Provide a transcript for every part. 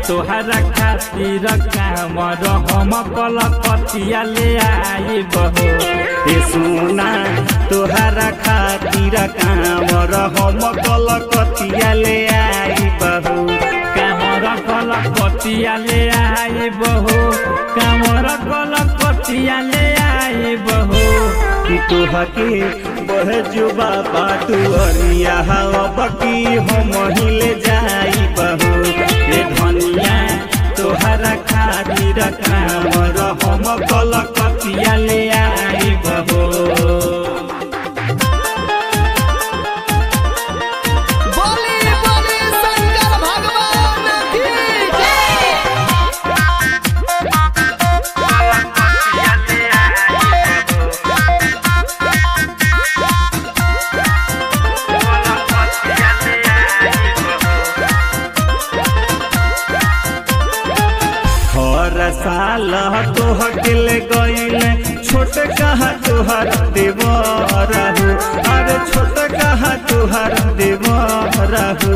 तोहरा खातिर कामर हम कलकतिया ले आई बहो ए सोना तोहरा खातिर कामर हम कलकतिया ले आई बहू कामर कलकतिया ले आई बहो कामर कलकतिया ले आई बहो तोहके बह जुबा बाटू अरिया बकी हम हिले जाई बहू ए धनिया तोहरा खातिर कामर हम कलकतिया ले आई बहू बोली बोली शंकर भगवान की जय हर साल तोहके ले गईल छोट कहा तोहर देवर हो अरे छोट कहा तोहर देवर हो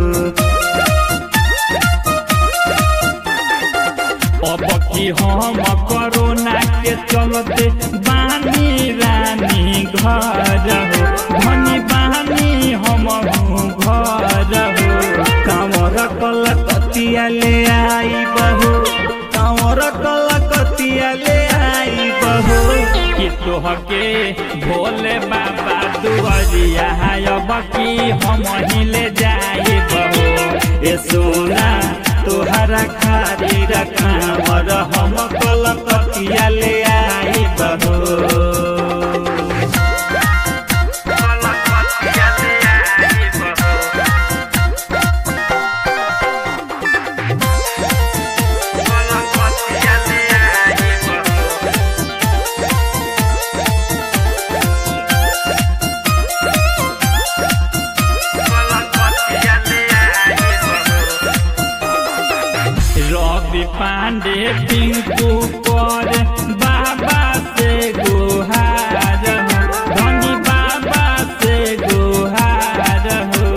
अब की हम कोरोना के चलते बानी रानी घर हो धनी बानी हम घर हो कांवर कलकतिया ले आई बहू कांवर कलकतिया ले आई बहू कि तोहके भोले बाबा दुआरिया अब की हम हिले जाए बहो ए सोना तोहरा खातिर कांवर हम कलकतिया ले आई बहू रवि पांडे टिंकू पर बाबा से गुहार हो धनी बाबा से गुहार हो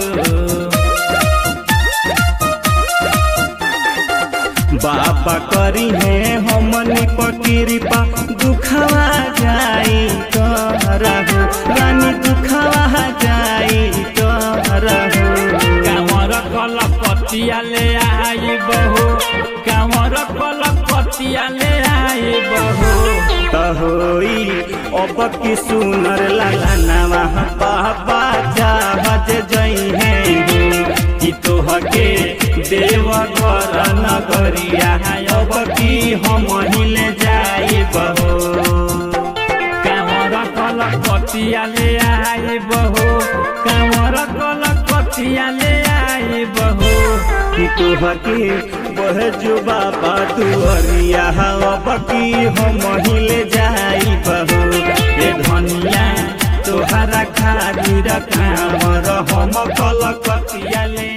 बाबा करी है हमनी पकिरिपा दुखवा जाई करहु रानी दुखवा जाई करहु कामर कलकतिया ले आई बहो कामर कलकतिया ले आई बहो तहोई अब की सुनर लाला नवा बाबा चाहत जई है कि तोहके देव घर नगरिया अब की हम हिले जाई बहो कामर कलकतिया ले आई बहो कामर कलकतिया ले आई बहो कि तोहके बह जुबा बातुअरिया बकी हम हिले जाई बहू ए धनिया तोहरा खातिर कामर हम कलकतिया ले